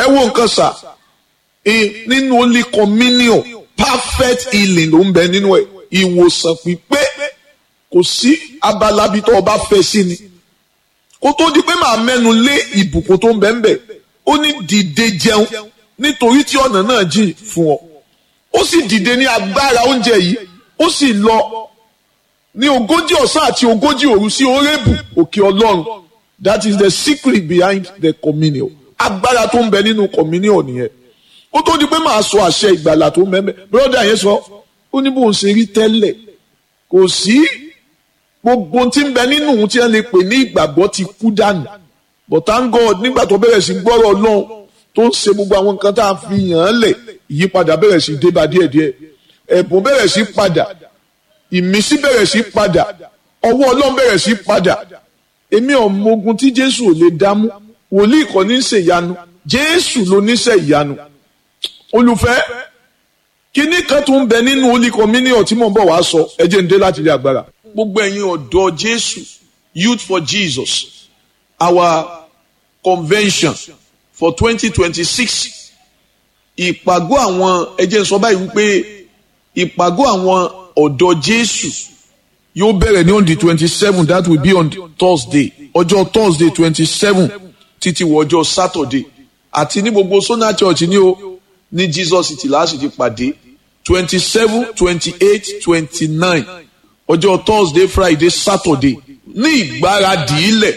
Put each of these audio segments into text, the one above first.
ẹ wo nǹkan sà nínú holy communion perfect healing ló ń bẹ nínú ẹ ìwòsàn pípé kò sí abala bí tó o bá fẹ́ sí ni kó tó di pé màá mẹ́nu lé ìbùkún tó ń bẹ ń bẹ ó ní dìde jẹun nítorí tí ọ̀nà náà jìn fún ọ ó sì dìde ní agbára oúnjẹ yìí ó sì lọ ní ogójì ọ̀sán àti ogójì òru sí orébù òkè ọlọ́run that is the secret behind the communion agbára tó ń bẹ nínú communion nìyẹn ó tó di pé màá sọ àṣẹ ìgbàlà tó ń bẹ ń bẹ bírọ́dà yẹn sọ ó ní bóun ṣe rí tẹ́lẹ̀ kò sí gbogbo tí ń bẹ nínú òun tí wọ́n lè pè ní ìgbàgbọ́ ti kú dànù but thank God nígbà tó bẹ̀rẹ̀ sí gbọ́rọ̀ ọlọ́run tó ń ṣe gbogbo àwọn nǹkan tá a fi yàn án lẹ̀ ìyípadà bẹ̀rẹ̀ sí débà díẹ̀díẹ̀ ẹ̀bùn bẹ̀rẹ̀ sí padà ìmísí bẹ̀rẹ̀ sí padà ọwọ́ ọlọ́run bẹ̀rẹ̀ sí padà èmi ọmọ ogun tí jésù ò lè dámú wòlíì kọ́ ní ṣe ìyanu jésù ló níṣẹ́ ìyanu olùfẹ́ kíní kan tó ń bẹ nínú holy communion tí mò ń bọ̀ wá sọ ẹ jẹ́ ń dé láti ilé agbára gbogbo ẹ̀yin ọ̀dọ́ jésù youth for jesus our convention for twenty twenty six ìpàgọ́ àwọn ẹ jẹ́ ń sọ báyìí wípé ìpàgọ́ àwọn ọ̀dọ́ jésù yóò bẹ̀rẹ̀ ní on the twenty seven that will be on thursday ọjọ́ thursday twenty seven títí wọ ọjọ́ saturday àti ní gbogbo sona church ní o ní jesus city láti ti pàdé twenty seven twenty eight twenty nine ọjọ́ thursday friday saturday ní ìgbáradì ilẹ̀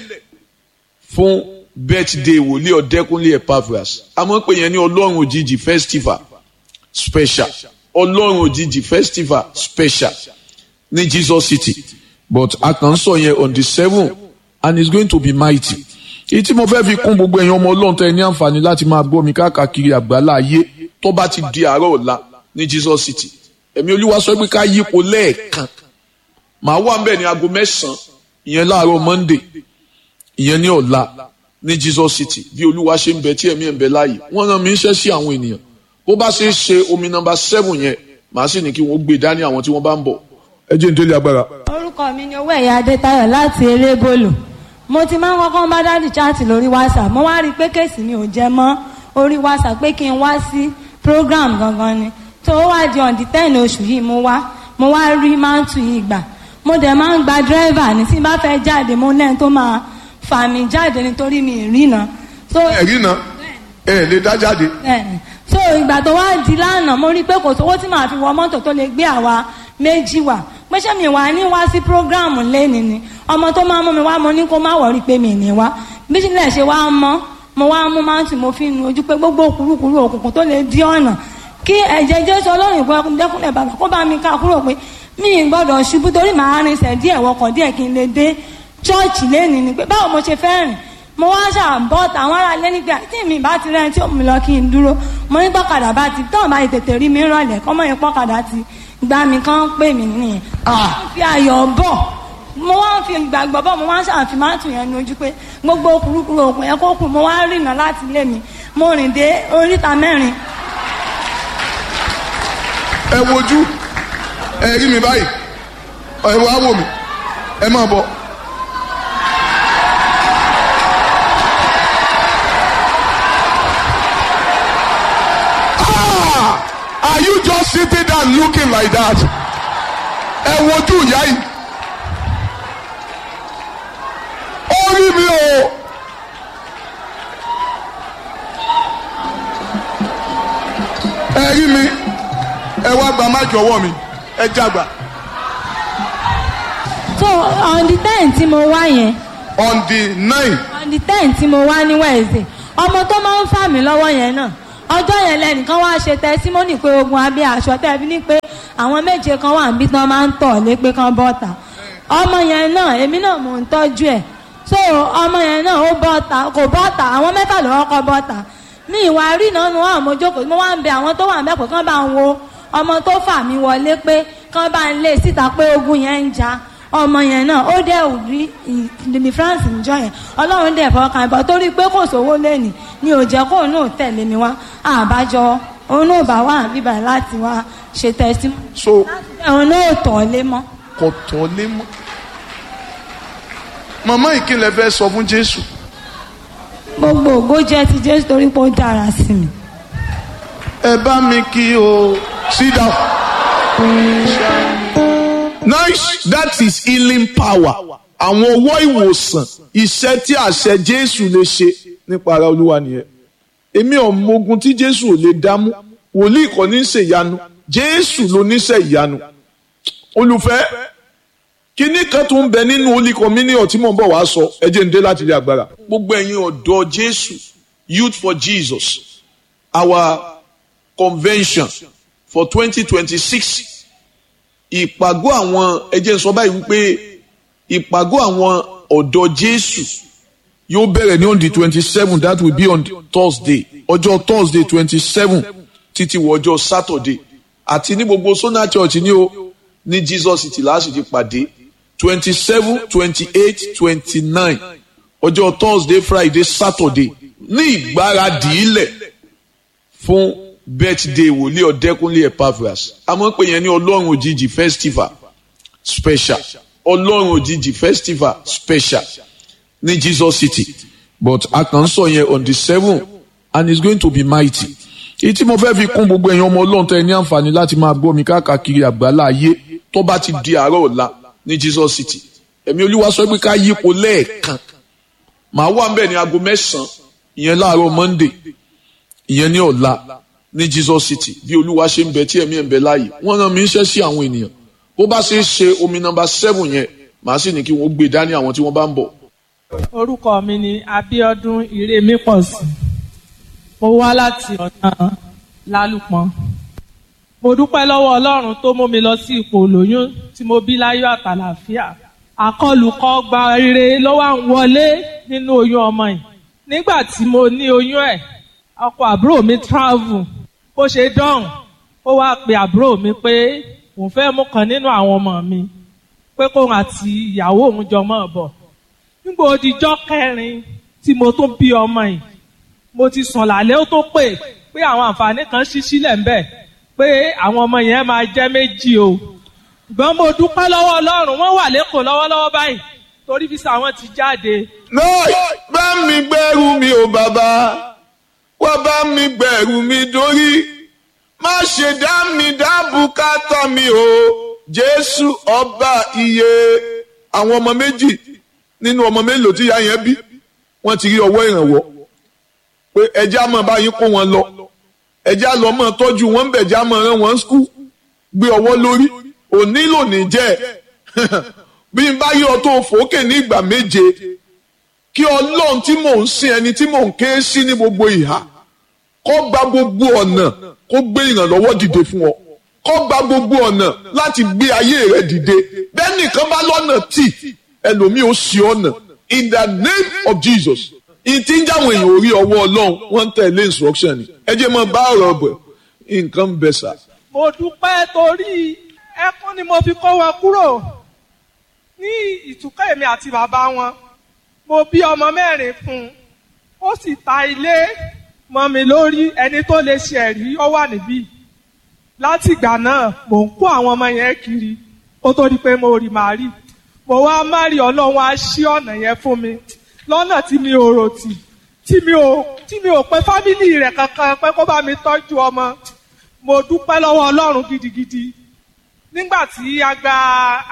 fún birthday wòlíì ọ̀dẹ́kúnlé epaphras àmọ́ pé yẹn ní ọlọ́run òjijì festival special ọlọ́run òjijì festival special ní jesus city but a kàn ń sọ yẹn on the seven and it's going to be mighty èyí tí mo fẹ́ fi kún gbogbo ẹ̀yin ọmọ ọlọ́run tẹ́ ẹ ní àǹfààní láti máa gbọ́ mi káàkiri àgbálá ayé tó bá ti di àárọ̀ ọ̀la ní jesus city ẹ̀mí olúwa sọ pé ká yípo lẹ́ẹ̀kan màá wà ń bẹ̀ ní aago mẹ́sàn-án ìyẹn láàárọ̀ monday ìyẹn ní ọ̀la ní jesus city bí olúwa ṣe ń bẹ tí ẹ̀mí ẹ̀ ń bẹ láàyè wọ́n rán mi iṣẹ́ sí àwọn ènìyàn bó bá ṣe é ṣe omi nọ́mbà seven yẹn màá sì ní kí wọ́n gbé dání àwọn tí wọ́n bá ń bọ̀ ẹ jẹ́ nítorí agbára. orúkọ mi ni owó ẹ̀yà adétayọ̀ láti elébòlò mo ti máa ń kọ́kọ́ bá dáàdì chaati lórí whatsapp mo wá rí i pé kéèsì mi ò jẹ mọ́ orí whatsapp pé kí n wá sí program gangan ni tó wá di on the ten oṣù yìí mo wá mo wá rí mántù yìí gbà mo dẹ̀ máa ń gba dírẹ́fà ní tí n bá fẹ́ jáde mo lẹ́yìn tó máa fà mí jáde nítorí mi ìrìnà. ẹ̀rí náà ẹ̀ lè dá jáde. so ìgbà tó wá di lánàá mo rí i pé kò sówó tí màá fi wọ mọ́tò tó lè gbé àwa méjì wá pé ṣé mi wà ní wá sí prógráàmù lẹ́ni ni ọmọ tó máa mú mi wá mo ní kó má wọ̀rí pé mi ní wá bí sílẹ̀ ṣe wá mọ́ mo wá mú máàtì mo fi nu ojú pé gbogbo kúrúkúrú òkùnkùn tó lè dí ọ̀nà kí ẹ̀jẹ̀ jésù ọlọ́run ìgbọ́ dẹ́kunlẹ̀ bàbá kó bá mi ká kúrò pé mi ì gbọ́dọ̀ ṣubú torí màá rinṣẹ̀ díẹ̀ wọkọ̀ díẹ̀ kí n lè dé chọ́ọ̀chì lẹ́ni ni pé báwo mo ṣe fẹ́ rìn mo wá ṣàbọ̀ táwọn ará ilé nígbà tí mi bá ti rẹ́ni tí ó mú mi lọ kí n dúró mo ní pọ́kadà bá ti tán bá tètè rí mi rọ̀lẹ́ kọ́mọ́ yẹn pọ́kadà ti gbá mi kán pè mí nìyẹn. fi ayọ̀ bọ̀ mo wá ń fi ìgbàgbọ́ bọ̀ mo wá ń ṣàfi máa tún yẹn ní ojú pé gbogbo kúrúkúrú òkun yẹn kó kù mo wá rìnà láti ilé mi mo rìn dé oríta mẹ́rin. ẹ wojú ẹ rí mi báyìí ẹ wá wò mí ẹ máa bọ̀. Are you just sitting down looking like that? Ẹ wojú ìyá yìí. Ó rí mi o. Ẹ rí mi. Ẹ wá gba máìkì ọwọ́ mi. Ẹ jágbà. so on the ten tí mo wá yẹn On the nine. on the ten tí mo wá ní wednesday ọmọ tó máa ń fà mí lọ́wọ́ yẹn náà ọjọ́ yẹn lẹ́nìkan wá ṣe tẹsímọ́nì pé ogun abẹ́ aṣọ tẹ́bí ní pé àwọn méje kan wà níbi tán máa ń tọ̀ lé pé kán bọ́ta ọmọ yẹn náà èmi náà mò ń tọ́jú ẹ̀ so ọmọ yẹn náà ó bọ́ta kò bọ́ta àwọn mẹ́fà ló kọ́kọ́ bọ́ta mi ìwà rí náà nu àwọn mojókòó mo wá ń bẹ àwọn tó wà mẹ́pọ̀ kán bá ń wo ọmọ tó fà mí wọlé pé kán bá ń lé síta pé ogun yẹn ń ja ọmọ yẹn náà ó dẹ̀ rí ìdìbò france níjọ yẹn ọlọ́run dẹ̀ fọkàn ìbọn torí pé kò sówó lẹ́nìí ni ò jẹ́ kóun náà tẹ̀lé mi wá àbájọ òun náà bá wà bíbà láti wá ṣe tẹ̀sí. So òun náà tọ̀ lé mọ́. kò tọ́ lé mọ́. Màmá ìkìlẹ̀ fẹ́ sọ fún Jésù. gbogbo ògo jẹ́ ti jésù torí pé ó dára sí mi. ẹ bá mi kí o sit down. nice that is healing power àwọn ọwọ́ ìwòsàn iṣẹ́ tí àṣẹ jésù lè ṣe nípa ara olúwa nìyẹn èmi ọ̀mọ̀gun tí jésù ò lè dámú wòlíì kọ́ ní ṣe ìyanu jésù ló níṣẹ́ ìyanu olùfẹ́ kíní kan tó ń bẹ nínú holy communion tí mò ń bọ̀ wá sọ ẹ jẹ́ ń dé láti ilé agbára. gbogbo ẹ̀yin ọ̀dọ́ jésù youth for jesus our convention for twenty twenty six ìpàgọ́ àwọn ẹ jẹ́ ń sọ báyìí wípé ìpàgọ́ àwọn ọ̀dọ́ jésù yóò bẹ̀rẹ̀ ní on the twenty seven that will be on thursday ọjọ́ thursday twenty seven títí wọ ọjọ́ saturday àti ní gbogbo sona church ní o ní jesus city láti ti pàdé twenty seven twenty eight twenty nine ọjọ́ thursday friday saturday ní ìgbáradì ilẹ̀ fún birthday wòlíì ọ̀dẹ́kúnlé epaphras a máa ń pè yẹn ní ọlọ́run òjijì festival special ọlọ́run òjijì festival special ní jesus city but a kàn ń sọ yẹn on the seven and it's going to be mighty èyí tí mo fẹ́ fi kún gbogbo ẹ̀yin ọmọ ọlọ́run tẹ́ ẹ ní àǹfààní láti máa gbọ́ mi káàkiri àgbálá ayé tó bá ti di àárọ̀ ọ̀la ní jesus city ẹ̀mí olúwa sọ pé ká yípo lẹ́ẹ̀kan màá wà mbẹ̀ ní aago mẹ́sàn-án ìyẹn láàárọ̀ monday ìyẹn ní ọ̀la ní jesus city bí olúwa ṣe ń bẹ tí ẹ̀mí ẹ̀ ń bẹ láàyè wọ́n rán mi iṣẹ́ sí àwọn ènìyàn bó bá ṣe é ṣe omi nọ́mbà seven yẹn màá sì ní kí wọ́n gbé dání àwọn tí wọ́n bá ń bọ̀. orúkọ mi ni abiodun iremipọ̀sí mo wá láti ọ̀nà lálùpọ̀n mo dúpẹ́ lọ́wọ́ ọlọ́run tó mú mi lọ sí ipò olóyún tí mo bí láyọ̀ àtàlàfíà àkọlùkọ gba rere ló wà ń wọlé nínú oyún ọmọ yìí nígbà tí mo ní oyún ẹ̀ ọkọ àbúrò mi travel bó ṣe dọ̀hùn ó wá pe àbúrò mi pé òun fẹ́ mú kan nínú àwọn ọmọ mi pé kóun àti ìyàwó òun jọ mọ́ bọ̀ nígbà òdìjọ́ kẹrin tí mo tún bí ọmọ yìí mo ti sùn lálẹ́ ó tó pè pé àwọn àǹfààní kan ṣí sílẹ̀ ń bẹ̀ pé àwọn ọmọ yẹn máa jẹ́ méjì o ṣùgbọ́n mo dúpẹ́ lọ́wọ́ ọlọ́run wọ́n wà lẹ́kọ̀ọ́ lọ́wọ́lọ́wọ́ báyìí torí fisa wọn ti jáde. náà bá mi gbẹ́rù mi ò bàbá wá bá mi gbẹ̀rù mi dórí má ṣe dá mi dá bùkátà mi o jésù ọba iye àwọn ọmọ méjì nínú ọmọ mélòó tí ìyá yẹn bí wọ́n ti rí ọwọ́ ìrànwọ́ pé ẹjẹ́ àmọ́ báyìí kó wọn lọ ẹjẹ́ àlọ́ mọ́ tọ́jú wọn ń bẹ̀jẹ́ àmọ́ rán wọn skul gbé ọwọ́ lórí òní lòní jẹ́ bí n bá yọ tó fòókè ní ìgbà méje kí ọlọ́run tí mò ń sin ẹni tí mò ń ké sí ní gbogbo ìhà kó gba gbogbo ọ̀nà kó gbé ìrànlọ́wọ́ dìde fún ọ kó gba gbogbo ọ̀nà láti gbé ayé rẹ dìde bẹ́ẹ̀ nìkan bá lọ́nà tì ẹlòmíì ó ṣì ọ̀nà in the name of Jesus ìtí ń jáwọn èèyàn orí ọwọ́ ọlọ́run wọ́n ń tẹ̀lé instruction ni ẹ jẹ́ mọ́ bá ọ̀rọ̀ bẹ̀ nǹkan ń bẹ sà. mo dúpẹ́ torí ẹkún ni mo fi kó wọn kúrò ní ìtúkọ̀ èmi àti bàbá wọn mo bí ọmọ mẹ́rin fún un ó sì ta ilé mọ́ mi lórí ẹni tó lè ṣe ẹ̀rí ó wà níbí láti ìgbà náà mò ń kó àwọn ọmọ yẹn kiri ó tó di pé mo rí màá rí mo wá má rí ọlọ́run á ṣí ọ̀nà yẹn fún mi lọ́nà tí mi ò rò tì tí mi ò tí mi ò pé fámìlì rẹ̀ kankan pé kó bá mi tọ́jú ọmọ mo dúpẹ́ lọ́wọ́ ọlọ́run gidigidi nígbà tí a gba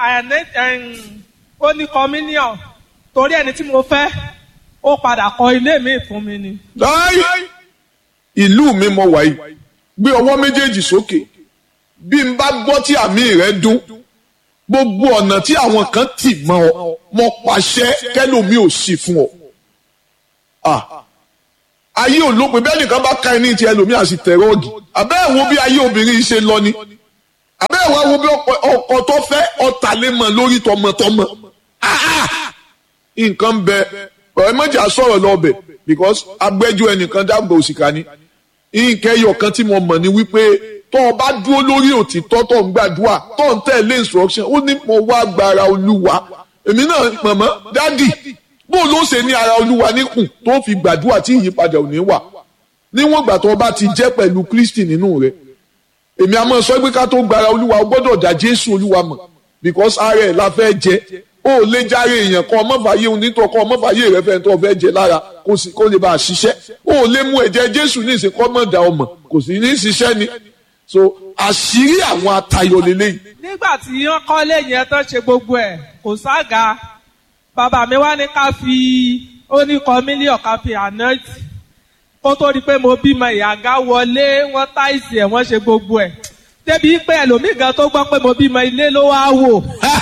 oní communion torí ẹni tí mo fẹ́ ó padà kọ́ ilé mi fún mi ni. láì ìlú mi mọ wàyí gbé ọwọ́ méjèèjì sókè bí n bá gbọ́ tí àmì rẹ̀ dún gbogbo ọ̀nà tí àwọn kan tì mọ́ ọ mo pàṣẹ kẹ́lòmí ò sí fún ọ. ayé olópin bẹ́ẹ̀ nìkan bá ka ẹni tí ẹlòmí àti tẹ̀rọ̀gì abẹ́ ẹ̀ wo bí ayé obìnrin ṣe lọ ni abẹ́ ẹ̀ wá wo bí ọkọ tó fẹ́ ọ̀tàlémọ̀ lórí tọmọtọmọ. nǹkan bẹ ọ̀rẹ́ mọ́jà sọ̀rọ̀ lọ́bẹ̀ because agbẹ́jọ́ ẹnìkan dàgbà òsìkà ni nǹkan ẹyọ kan tí mo mọ̀ ni wípé tó o bá dúró lórí òtítọ́ tó ń gbàdúrà tó ń tẹ̀lé instruction ó ní mo wá gbára olúwa èmi náà mọ̀mọ́ dádì bó ló ṣe ní ara olúwa níkùn tó fi gbàdúrà tí ìyípadà ò ní wà níwọ̀n ìgbà tó o bá ti jẹ́ pẹ̀lú kristi nínú rẹ̀ èmi a máa sọ pé ká tó gbára olúwa o gbọ́dọ̀ dá jésù olúwa mọ̀ because ara ẹ̀ la fẹ́ jẹ o ò lè járe èèyàn kan ọmọfàyè onítọ̀ kan ọmọfàyè rẹ fẹ́ tó fẹ́ jẹ lára kó sì kó lè bá a ṣiṣẹ́ o ò lè mú ẹ̀jẹ̀ jésù ní ìsìnkú ọmọdà ọmọ kò sì ní ṣiṣẹ́ ni so àṣírí àwọn atayọ lélẹ́yìí nígbà tí wọ́n kọ́lé yẹn tán ṣe gbogbo ẹ̀ kò sága bàbá mi wá ní ká fi ó ní kọ́ mílíọ̀n ká fi ànáìtì kó tó di pé mo bímọ ìyàgá wọlé wọ́n táìsì ẹ̀ wọ́n ṣe gbogbo ẹ̀ débi pé ẹlòmíì gan tó gbọ́ pé mo bímọ ilé ló wá wò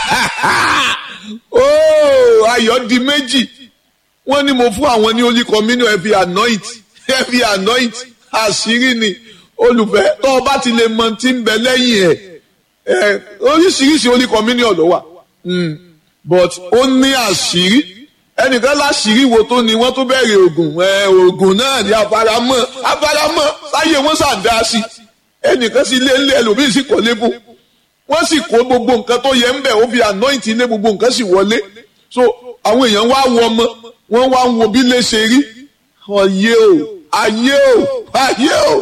ooo ayọ̀ di méjì wọ́n ní mo fún àwọn ní holy communion ẹ fi anoint ẹ fi anoint àṣírí ni olùfẹ́ tó o bá ti lè mọ tí ń bẹ lẹ́yìn ẹ̀ ẹ̀ oríṣiríṣi holy communion ló wà Mm. but ó ní àṣírí ẹnìkan láṣírí wo tó ni wọ́n tó bẹ̀rẹ̀ oògùn ẹ̀ oògùn náà ní afaramọ́ afaramọ́ sáyé wọ́n ṣàǹdá sí ẹnìkan sí ilé ńlẹ ẹlòmíì sì kọ́lé fún wọ́n sì kó gbogbo nǹkan tó yẹ ń bẹ̀ ó fi anoint ilé gbogbo nǹkan sì wọlé so àwọn èèyàn wá wọ ọmọ wọ́n wá ń wo bí lè ṣe rí ọyẹ o ayé o ayé o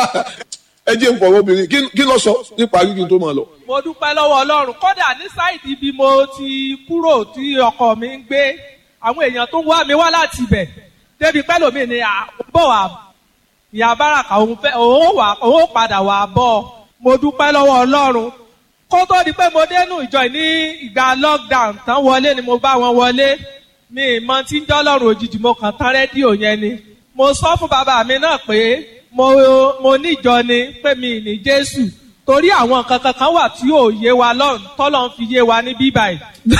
ẹ jẹ́ n fọwọ́ obìnrin kí- kí ló sọ nípa kíkí tó máa lọ. mo dúpẹ́ lọ́wọ́ ọlọ́run kódà ní sáìdì bí mo ti kúrò tí ọkọ mi ń gbé àwọn èèyàn tó ń wá mi wá láti ibẹ̀ débi pẹ́ lómi ni à ń bọ̀ wá ìyá báràkà òun fẹ́ òun wà òun padà wà bọ̀ mo dúpẹ́ lọ́wọ́ ọlọ́run kó tó di pé mo dénú ìjọ yìí ní ìgbà lockdown tán wọlé ni mo bá wọn wọlé mi ì mọ tí ń jọ́ lọ́rùn òjijì mo kàn tán rédíò yẹn ni mo sọ fún bàbá mi náà pé mo mo níjọ ni pé mi ì ní jésù torí àwọn nǹkan kankan wà tí ò yé wa lọ́run tọ́lọ́ ń fi yé wa ní bíbáyìí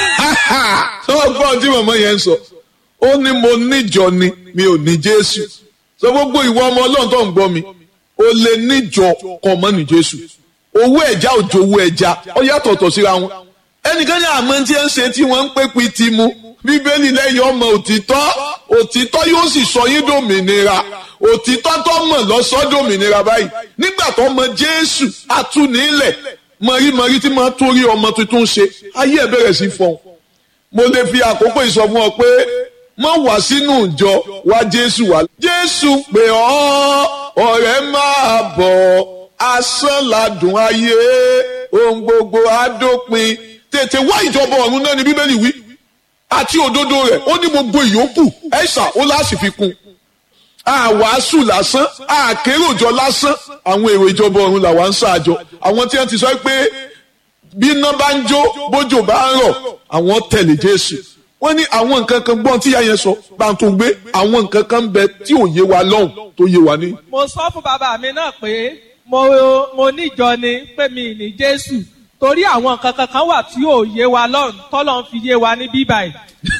sọ gbọ́n tí màmá yẹn ń sọ ó ní mo níjọ ni mi ò ní jésù sọ gbogbo ìwọ ọmọ ọlọ́run tó ń gbọ́ mi ó lè níjọ kan mọ́ ní jésù owó ẹ̀já òjò owó ẹja ó yàtọ̀tọ̀ síra wọn ẹnìkan ní àmọ́ tí ẹ ń ṣe tí wọ́n ń pè pé ti mu bíbélì lẹ́yìn ọmọ òtítọ́ òtítọ́ yóò sì sọ yín dòmìnira òtítọ́ tó mọ̀ lọ́sọ́ dòmìnira báyìí nígbà tó mọ jésù atúnilẹ̀ mọ̀rímọ̀rí tí máa torí ọmọ tuntun ṣe ayé ẹ̀ bẹ̀rẹ̀ sí fọ́n mo lè fi àkókò ìsọfún ọ pé má wá sínú ìjọ wá jésù wá. jésù pè ọ́ ọ̀rẹ́ máa bọ̀ asán ladùn ayé ohun gbogbo àdópin tètè wá ìjọba ọ̀run náà ni bíbélì wí àti òdodo rẹ̀ ó ní gbogbo ìyókù ẹ̀sà ó láti fi kún àwàásù lásán àkéròjọ lásán àwọn èrò ìjọba ọ̀run làwa ń ṣáàjọ àwọn tí wọ́n ti sọ pé bí iná bá ń jó bójò bá ń rọ̀ àwọn tẹ̀lé jésù wọ́n ní àwọn nǹkan kan gbọ́n tí ìyá yẹn sọ bá ń tó gbé àwọn nǹkan kan ń bẹ tí ò yé wa lọ́hùn tó yé wa ní. mo sọ fún bàbá mi náà pé mo mo níjọ ni pé mi ì ní jésù torí àwọn nǹkan kankan wà tí ò yé wa lọ́run tọ́lọ́ ń fi yé wa ní bíbáyìí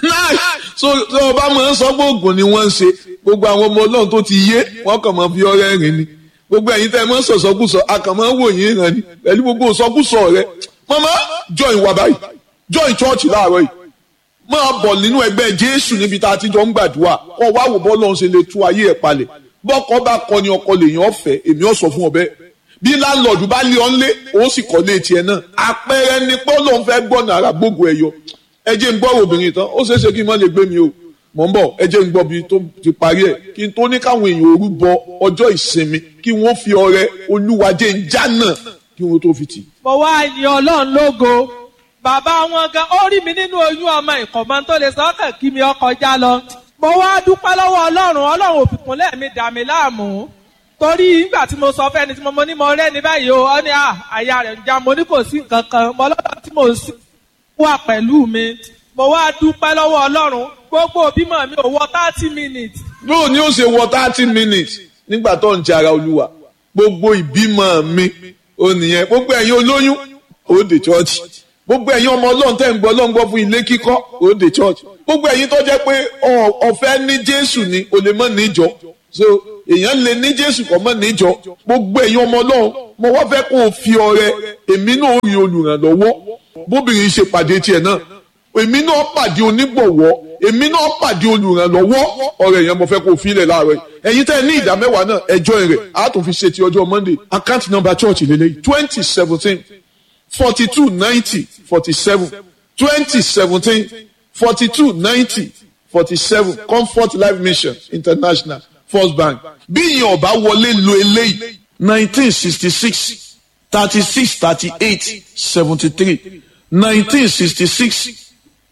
so so ọba máa ń sọ pé oògùn ni wọ́n ń ṣe gbogbo àwọn ọmọ ọlọ́run tó ti yé wọ́n kàn máa fi ọrẹ́ rìn ni gbogbo ẹ̀yin tẹ́ ẹ máa ń sọ̀sọ́kùsọ a kàn máa ń wò yín ràn ni pẹ̀lú gbogbo sọ́kùsọ rẹ mama join wa báyìí join church láàárọ̀ yìí máa bọ̀ nínú ẹgbẹ́ jésù níbi tá a ti jọ ń gbàdúrà kọ́ wá wò bọ́ lọ́run ṣe lè tú ayé ẹ̀ palẹ̀ bọ́kọ bá kọ ni ọkọ lèèyàn ọ̀fẹ́ èmi ọ̀ sọ fún ọ bẹ́ẹ̀ bí láńlọ́ọ̀dù bá lé ọ́n lé ó sì kọ́ lé tiẹ̀ náà àpẹẹrẹ ni pé Ọlọ́run fẹ́ gbọ́nà ara gbogbo ẹ̀ yọ ẹ jẹ́ ń gbọ́ obìnrin tán ó ṣeéṣe kí n má lè gbé mi o mọ̀ ń bọ̀ ẹ jẹ́ ń gbọ́ bí tó ti parí ẹ̀ kí n tó ní káwọn èèyàn òru bọ ọjọ́ ìsinmi kí wọ́n fi ọrẹ olúwajẹ ń jánà kí wọ́n tó fi tì. mo wá yin ọlọ́run lógo bàbá wọn gan ó rí mi nínú oyún ọmọ ìkọ̀mọ́ tó lè sọ́kàn kí mi ọkọ̀ já lọ mo wá dúpẹ́ lọ́wọ́ ọlọ́run ọlọ́run òfìkún lẹ́ẹ̀mí dà mí láàmú torí nígbà tí mo sọ fẹ́ni tí mo mọ ní mo rẹ́ ní báyìí o ọ ní à àyà rẹ̀ ń já mo ní kò sí nǹkan kan mo lọ́dọ̀ tí mo sì wà pẹ̀lú mi mo wá dúpẹ́ lọ́wọ́ ọlọ́run gbogbo bímọ mi ò wọ thirty minutes yóò ní ó ṣe wọ thirty minutes nígbà tó ń jẹ ara olúwa gbogbo ìbímọ mi ò nìyẹn gbogbo ẹ̀yin olóyún ó dé church gbogbo ẹ̀yin ọmọ ọlọ́run tẹ́ ń gbọ́ ọlọ́run gbọ́ fún ilé kíkọ́ ó dé church gbogbo ẹ̀yin tó jẹ́ pé ọ̀fẹ́ ní jésù ni o lè mọ̀ níjọ so èèyàn lè ní jésù kọ́ mọ̀ níjọ gbogbo ẹ̀yin ọmọ ọlọ́run mo wá fẹ́ kó o fi ọrẹ èmi náà rí olùrànlọ́wọ́ bóbìnrin ṣe pàdé tiẹ̀ náà èmi náà pàdé onígbọ̀wọ́ èmi náà pàdé olùrànlọ́wọ́ ọ̀rẹ́ yẹn mo fẹ́ kó o filẹ̀ láàárọ̀ yìí ẹ̀yin tẹ́ ẹ ní ìdá mẹ́wàá náà ẹjọ́ rẹ̀ á tún fi ṣe ti ọjọ́ monday account number church lélẹ́yìí twenty seventeen forty two ninety forty seven twenty seventeen forty two ninety forty seven comfort life mission international first bank bí ìyẹn ọba wọlé lo eléyìí nineteen sixty six thirty six thirty eight seventy three nineteen sixty six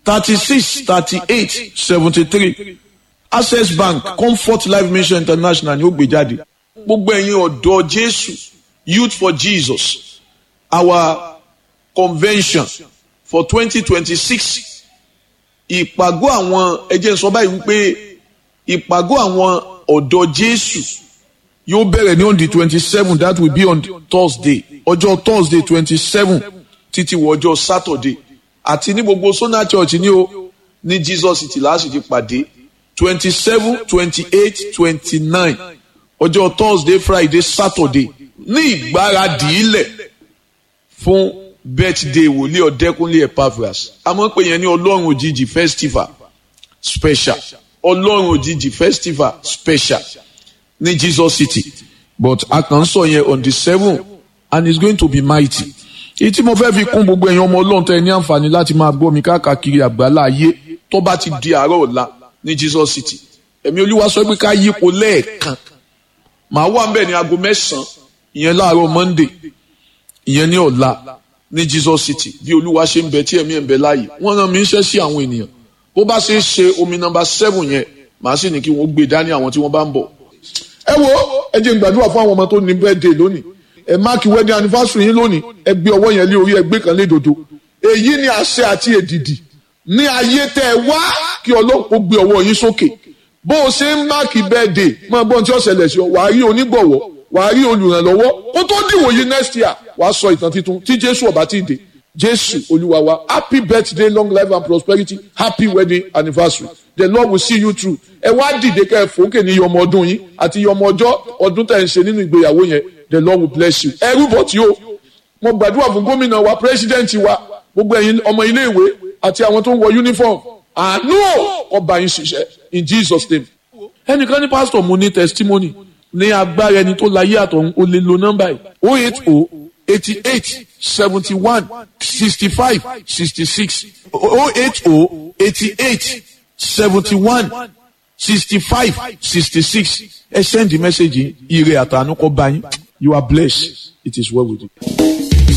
thirty six thirty eight seventy three access bank comfort life mission international ni ó gbé jáde gbogbo ẹ̀yin ọ̀dọ́ jésù youth for jesus our convention for twenty twenty six ìpàgọ́ àwọn ẹjẹ́ sọ báyìí wípé ìpàgọ́ àwọn ọ̀dọ́ jésù yóò bẹ̀rẹ̀ ní on the twenty seven that will be on thursday ọjọ́ thursday twenty seven títí wọ ọjọ́ saturday àti ní gbogbo sona church ní o ní jesus city láti ti pàdé twenty seven twenty eight twenty nine ọjọ́ thursday friday saturday ní ìgbáradì ilẹ̀ fún birthday wòlíì ọ̀dẹ́kúnlé epaphras àmọ́ pé yẹn ní ọlọ́run òjijì festival special ọlọ́run òjijì festival special ní jesus city but a kàn ń sọ yẹn on the seven and it's going to be mighty èyí tí mo fẹ́ fi kún gbogbo ẹ̀yin ọmọ ọlọ́run tẹ́ ẹ ní àǹfààní láti máa gbọ́ mi káàkiri àgbálá ayé tó bá ti di àárọ̀ ọ̀la ní jesus city ẹ̀mí olúwa sọ pé ká yípo lẹ́ẹ̀kan màá wà ń bẹ̀ ní aago mẹ́sàn-án ìyẹn láàárọ̀ monday ìyẹn ní ọ̀la ní jesus city bí olúwa ṣe ń bẹ tí ẹ̀mí ẹ̀ ń bẹ láàyè wọ́n rán mi iṣẹ́ sí àwọn ènìyàn bó bá ṣe é ṣe omi nọmba seven yẹn màá sì ní kí wọ́n gbé dání àwọn tí wọ́n bá ń bọ̀. ẹ wo ẹ jẹ́ n gbàdúrà fún àwọn ọmọ tó ní birthday lónìí ẹ máàkì wedding anniversary yín lónìí ẹ gbé ọwọ́ yẹn lé orí ẹ gbé kan lé dodo èyí ni àṣẹ àti èdìdì ní ayé tẹ ẹ wá kí ọlọ́run kó gbé ọwọ́ yín sókè bó o ṣe ń máàkì birthday máa gbọ́n tí ó ṣẹlẹ̀ sí ọ wàá rí onígbọ̀wọ́ wàá rí olùrànlọ́wọ́ kó tó dìwòye next year wàá sọ ìtàn titun tí jésù ọba ti dé jésù olúwa wa happy birthday long life and prosperity happy wedding anniversary the lord will see you through ẹ wá dìde kẹ́ ẹ fòókè ní yọmọ ọdún yín àti yọmọ ọjọ́ ọdún tẹ̀ ń ṣe nínú ìgbéyàwó yẹn the lord will bless you ẹ rúbọ tí o mo gbàdúrà fún gómìnà wa president wa gbogbo ẹ̀yin ọmọ ilé ìwé àti àwọn tó ń wọ uniform àánú ọba yín ṣiṣẹ́ in jesus name ẹnìkan ní pastor mo ní testimony ní agbára ẹni tó láyé àtọ̀hún o lè lo nọ́mbà yìí o eight o eighty eight seventy one sixty five sixty six o eight o eighty eight seventy one sixty five sixty six ẹ send the message yìí ire àtànú kọ bá yín you are blessed it is well with you.